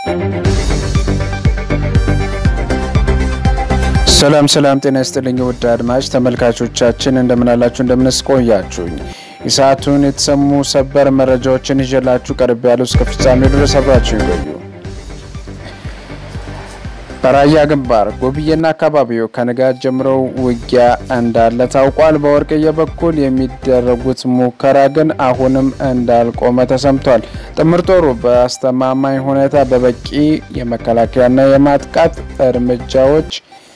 ሰላም ሰላም፣ ጤና ይስጥልኝ ውድ አድማጭ ተመልካቾቻችን እንደምናላችሁ እንደምንስቆያችሁኝ የሰዓቱን የተሰሙ ሰበር መረጃዎችን ይዤላችሁ ቀርብ ያሉ እስከ ፍጻሜው ድረስ አብራችሁ ይቆዩ። በራያ ግንባር ጎብዬና አካባቢው ከንጋት ጀምረው ውጊያ እንዳለ ታውቋል። በወርቅዬ በኩል የሚደረጉት ሙከራ ግን አሁንም እንዳልቆመ ተሰምቷል። ጥምር ጦሩ በአስተማማኝ ሁኔታ በበቂ የመከላከያና የማጥቃት እርምጃዎች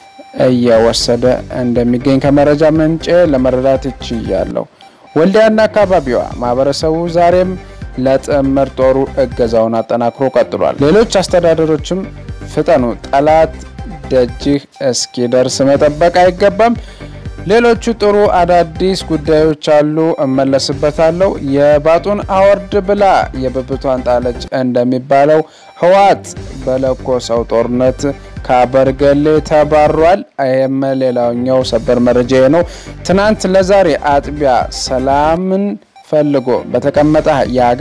እየወሰደ እንደሚገኝ ከመረጃ ምንጭ ለመረዳት ይችያለሁ። ወልዲያና አካባቢዋ ማህበረሰቡ ዛሬም ለጥምር ጦሩ እገዛውን አጠናክሮ ቀጥሏል። ሌሎች አስተዳደሮችም ፍጠኑ፣ ጠላት ደጅህ እስኪደርስ መጠበቅ አይገባም። ሌሎቹ ጥሩ አዳዲስ ጉዳዮች አሉ፣ እመለስበታለሁ። የባጡን አወርድ ብላ የብብቷን ጣለች እንደሚባለው ህወሓት በለኮሰው ጦርነት ከአበርገሌ ተባሯል። ይህም ሌላኛው ሰበር መረጃ ነው። ትናንት ለዛሬ አጥቢያ ሰላምን ፈልጎ በተቀመጠ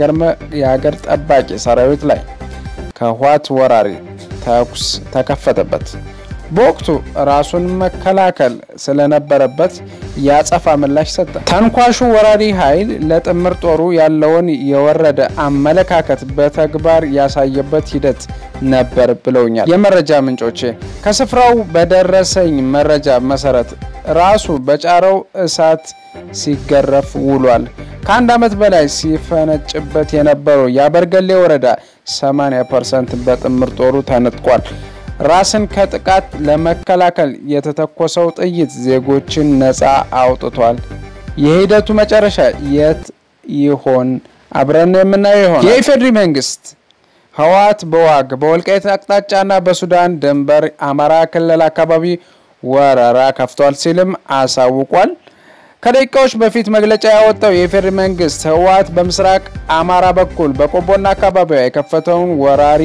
የሀገር ጠባቂ ሰራዊት ላይ ከህወሓት ወራሪ ተኩስ ተከፈተበት። በወቅቱ ራሱን መከላከል ስለነበረበት የአጸፋ ምላሽ ሰጠ። ተንኳሹ ወራሪ ኃይል ለጥምር ጦሩ ያለውን የወረደ አመለካከት በተግባር ያሳየበት ሂደት ነበር ብለውኛል የመረጃ ምንጮቼ። ከስፍራው በደረሰኝ መረጃ መሰረት ራሱ በጫረው እሳት ሲገረፍ ውሏል። ከአንድ ዓመት በላይ ሲፈነጭበት የነበረው የአበርገሌ ወረዳ 80 ፐርሰንት በጥምር ጦሩ ተነጥቋል። ራስን ከጥቃት ለመከላከል የተተኮሰው ጥይት ዜጎችን ነፃ አውጥቷል። የሂደቱ መጨረሻ የት ይሆን? አብረን የምናየው ይሆናል። የኢፌዴሪ መንግስት ህወሓት በዋግ በወልቃይት አቅጣጫና በሱዳን ድንበር አማራ ክልል አካባቢ ወረራ ከፍቷል ሲልም አሳውቋል። ከደቂቃዎች በፊት መግለጫ ያወጣው የኢፌዴሪ መንግስት ህወሓት በምስራቅ አማራ በኩል በቆቦና አካባቢዋ የከፈተውን ወራሪ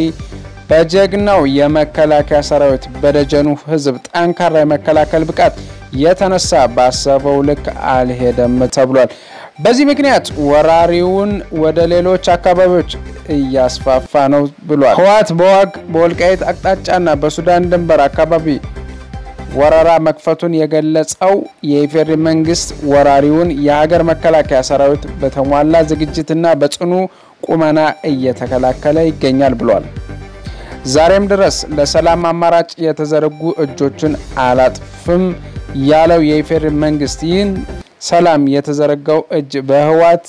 በጀግናው የመከላከያ ሰራዊት በደጀኑ ህዝብ ጠንካራ የመከላከል ብቃት የተነሳ ባሰበው ልክ አልሄደም ተብሏል። በዚህ ምክንያት ወራሪውን ወደ ሌሎች አካባቢዎች እያስፋፋ ነው ብሏል። ህወሓት በዋግ በወልቃይት አቅጣጫና በሱዳን ድንበር አካባቢ ወረራ መክፈቱን የገለጸው የኢፌዴሪ መንግስት ወራሪውን የሀገር መከላከያ ሰራዊት በተሟላ ዝግጅትና በጽኑ ቁመና እየተከላከለ ይገኛል ብሏል። ዛሬም ድረስ ለሰላም አማራጭ የተዘረጉ እጆችን አላጥፍም ያለው የኢፌዴሪ መንግስት ይህን ሰላም የተዘረጋው እጅ በህወሓት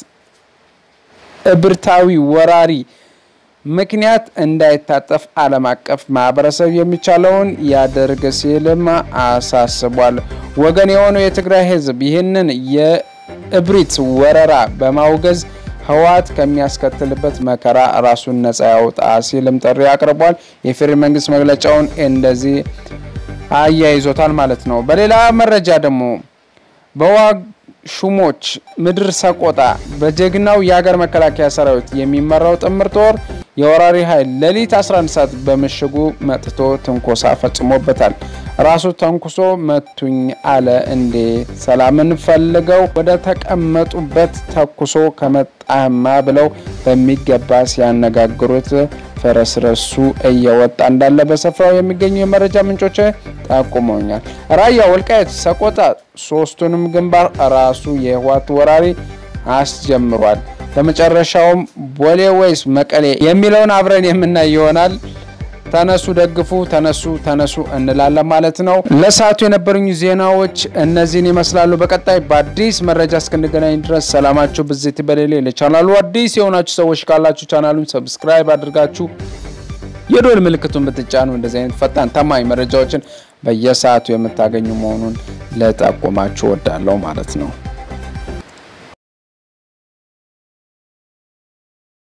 እብርታዊ ወራሪ ምክንያት እንዳይታጠፍ ዓለም አቀፍ ማህበረሰብ የሚቻለውን ያደርግ ሲልም አሳስቧል። ወገን የሆነው የትግራይ ህዝብ ይህንን የእብሪት ወረራ በማውገዝ ህወሓት ከሚያስከትልበት መከራ ራሱን ነጻ ያውጣ ሲልም ጥሪ አቅርቧል። የፌዴራል መንግስት መግለጫውን እንደዚህ አያይዞታል ማለት ነው። በሌላ መረጃ ደግሞ በዋግ ሹሞች ምድር ሰቆጣ በጀግናው የሀገር መከላከያ ሰራዊት የሚመራው ጥምር ጦር የወራሪ ኃይል ሌሊት 11 ሰዓት በምሽጉ መጥቶ ትንኮሳ ፈጽሞበታል። ራሱ ተንኩሶ መቱኝ አለ እንዴ! ሰላምን ፈልገው ወደ ተቀመጡበት ተኩሶ ከመጣህማ ብለው በሚገባ ሲያነጋግሩት ፈረስረሱ እየወጣ እንዳለ በስፍራው የሚገኙ የመረጃ ምንጮች ጠቁመውኛል። ራያ፣ ወልቃየት፣ ሰቆጣ ሶስቱንም ግንባር ራሱ የህወሓት ወራሪ አስጀምሯል። በመጨረሻውም ቦሌ ወይስ መቀሌ የሚለውን አብረን የምናይ ይሆናል። ተነሱ ደግፉ፣ ተነሱ ተነሱ እንላለን ማለት ነው። ለሰዓቱ የነበሩኝ ዜናዎች እነዚህን ይመስላሉ። በቀጣይ በአዲስ መረጃ እስክንገናኝ ድረስ ሰላማችሁ ብዜት በሌሌ። ለቻናሉ አዲስ የሆናችሁ ሰዎች ካላችሁ ቻናሉን ሰብስክራይብ አድርጋችሁ የዶል ምልክቱን ብትጫኑ እንደዚህ አይነት ፈጣን ታማኝ መረጃዎችን በየሰዓቱ የምታገኙ መሆኑን ለጠቁማችሁ ወዳለው ማለት ነው።